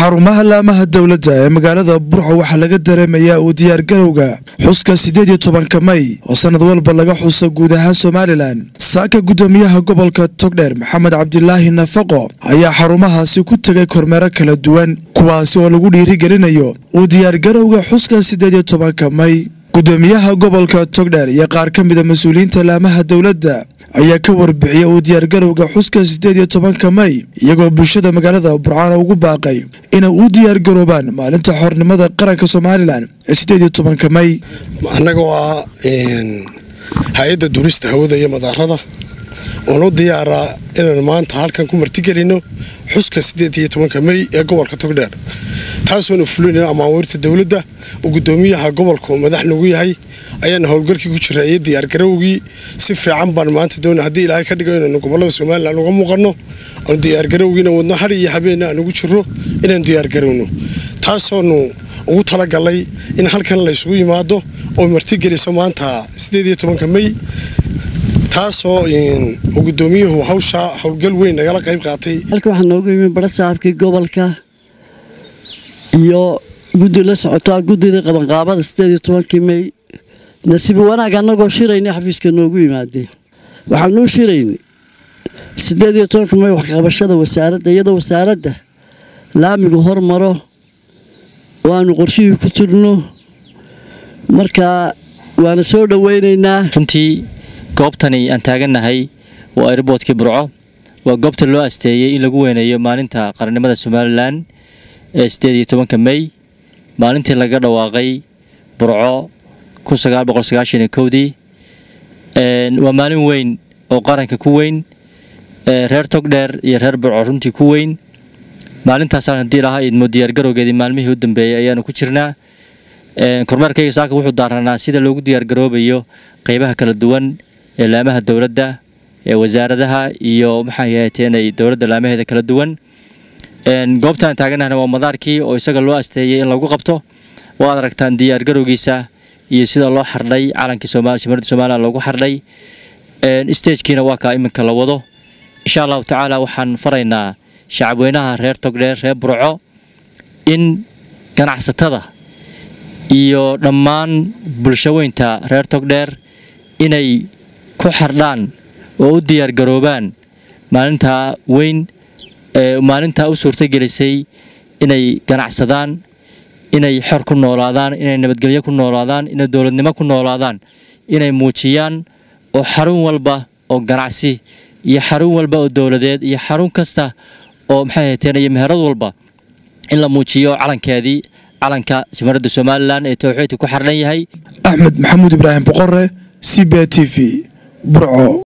xarumaha laamaha dowladda ee magaalada burco waxaa laga dareemayaa uu diyaargarowga xuska siddeed iyo tobanka may oo sannad walba laga xuso guud ahaan somalilan saaka guddoomiyaha gobolka togdheer maxamed cabdilaahi nafaqo ayaa xarumahaasi ku tegay kormeero kala duwan kuwaasi oo lagu dhiirigelinayo uu diyaargarowga xuska siddeed iyo tobanka may guddoomiyaha gobolka togdheer iyo qaar ka mida mas-uuliyiinta laamaha dowladda ayaa ka warbixiyay uu diyaargarowga xuska siddeed iyo tobanka may iyagoo bulshada magaalada burcaan ugu baaqay inay u diyaargaroobaan maalinta xornimada qaranka somalilan ee siddeed iyo tobanka may annagoo ah hay-adda duurista hawada iyo madaarada oon u diyaaraa inaan maanta halkan ku martigelino xuska siddeed iyo tobanka may ee gobolka togdheer taasoona fulinayna amaawiirta dowladda oo guddoomiyaha gobolku madax nagu yahay ayaana howlgalkii ku jira iyo diyaargarowgii si fiican baan maanta doona haddii ilaahay ka dhigo inaanu gobolada somalilan uga muuqanno aanu diyaargarowgiina wadno har iyo habeenna aan ugu jiro inaanu diyaargarowno taasoonu ugu talagalay in halkan laysugu yimaado oo martigeliso maanta siddeed iyo tobanka may taasoo uu guddoomiyuhu hawshaa howlgal weyn nagala qayb qaatay halka waxaa noogu yimi bara saxaabkii gobolka iyo guddi la socotaa guddida qabanqaabada siddeed iyo tobankii may nasiib wanaag annagoo shirayna xafiiska noogu yimaadeen waxaanuu shiraynay siddeed iyo tobanka may waxqabashada wasaaradda iyadoo wasaaradda laamigu hormaro oo aanu qorshihii ku jirno marka waana soo dhoweynaynaa runtii goobtani aan taagannahay waa airboodkii burco waa goobta loo asteeyey in lagu weyneeyo maalinta qarannimada somalilan ee siddeed iyo tobanka may maalintii laga dhawaaqay burco kun sagaal boqol sagaashan iyo kowdii waa maalin weyn oo qaranka ku weyn reer togdheer iyo reer burco runtii ku weyn maalintaasaan haddii lahaa idmo diyaargarowgeedii maalmihii u dambeeyey ayaanu ku jirnaa kormeerkayga saaka wuxuu daaranaa sida loogu diyaargaroobayo qeybaha kala duwan ee laamaha dowladda ee wasaaradaha iyo maxay ahaateenay dowladda laamaheeda kala duwan goobtaan taaganahna waa madaarkii oo isaga loo asteeyey in lagu qabto waad aragtaan diyaargarowgiisa iyo sida loo xardhay calankii shimarada somalilan loogu xardhay stagekiina waa kaa iminka la wado insha allahu tacaala waxaan faraynaa shacabweynaha reer togdheer reer burco in ganacsatada iyo dhammaan bulshaweynta reer togdheer inay ku xardhaan oo u diyaargaroobaan maalintaa weyn maalintaa u suurtogelisay inay ganacsadaan inay xor ku noolaadaan inay nabadgelyo ku noolaadaan inay dowladnimo ku noolaadaan inay muujiyaan oo xarun walba oo ganacsi iyo xarun walba oo dowladeed iyo xarun kasta oo maxay hateen iyo meherad walba in la muujiyo calankeedii calanka shimaradda somalilan ee towxiidka ku xardhan yahay axmed maxamuud ibraahim boqore c b t v burco